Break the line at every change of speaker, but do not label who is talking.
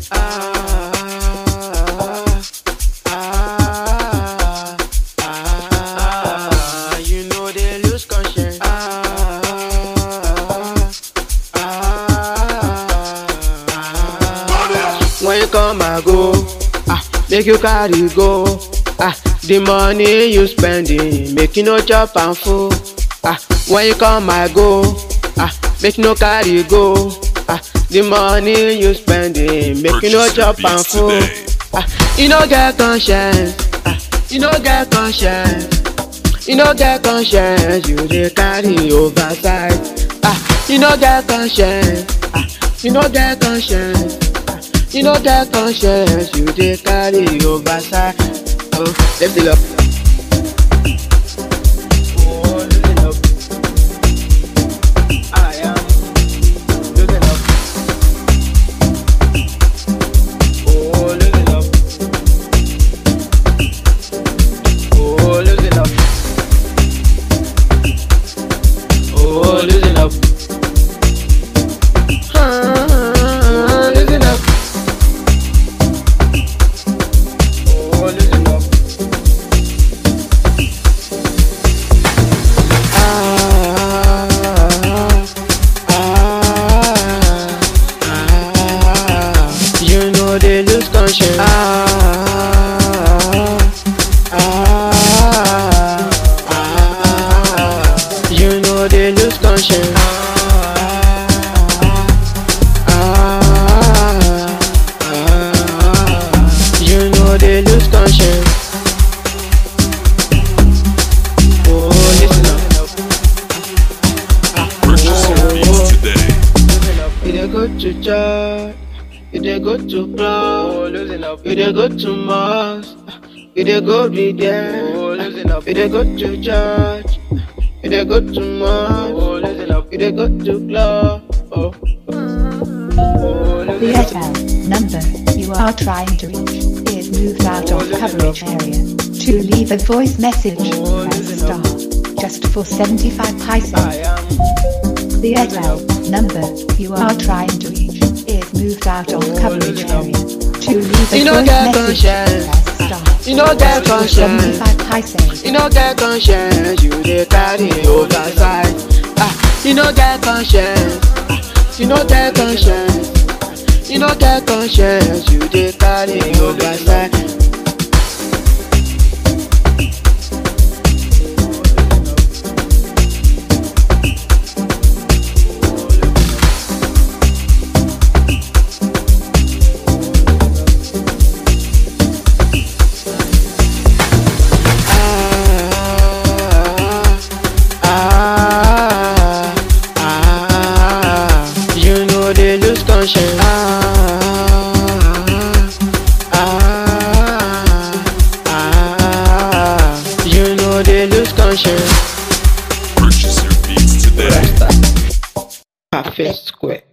Ah, ah, ah, you know they lose conscience. Ah, ah, when you come and go, ah, make you carry go. Ah, the money you spending, make you no chop and full. Ah, when you come and go, ah, make you no carry go. Ah, the money you spending, make you no
Purchase your
chop and
beats
full.
today.
Ah, you no get conscience. Ah, you no get conscience. You no get conscience. You dey carry oversight. Ah, you no get conscience. Ah, you no get conscience. Ah, you no get conscience. You dey carry oversight. Oh, lift it up. Oh, lift it up. I am losing up. Oh, losing up. Oh, losing up. Oh, losing up. Ah, losing up. Oh, losing up. Ah, ah, ah, you know they lose conscience. Ah, ah, ah, you know they lose conscience. Ah, ah, you know they lose conscience. Oh, listen up.
Purchase your beats today.
You dey go to church, you dey go to club, you dey go to mosque, you dey go read there. You dey go to church, you dey go to mosque, you dey go to club. Oh. Oh,
The Airtel number you are trying to reach is moved out of coverage area. To leave a voice message, press star. Just for 75 paisa.
I am.
The Airtel number you are trying to reach is moved out of coverage area. To leave a
You know
voice
that
message,
conscience.
press star.
You know that
Just for
conscience.
75 paisa.
You no get conscience, you dey carry oversight. Ah, you no get conscience, you no get conscience, you no get conscience, you dey carry oversight. Ah, ah, you know they lose conscience. Ah, ah, ah, you know they lose conscience.
Purchase your beats today.
Perfect square.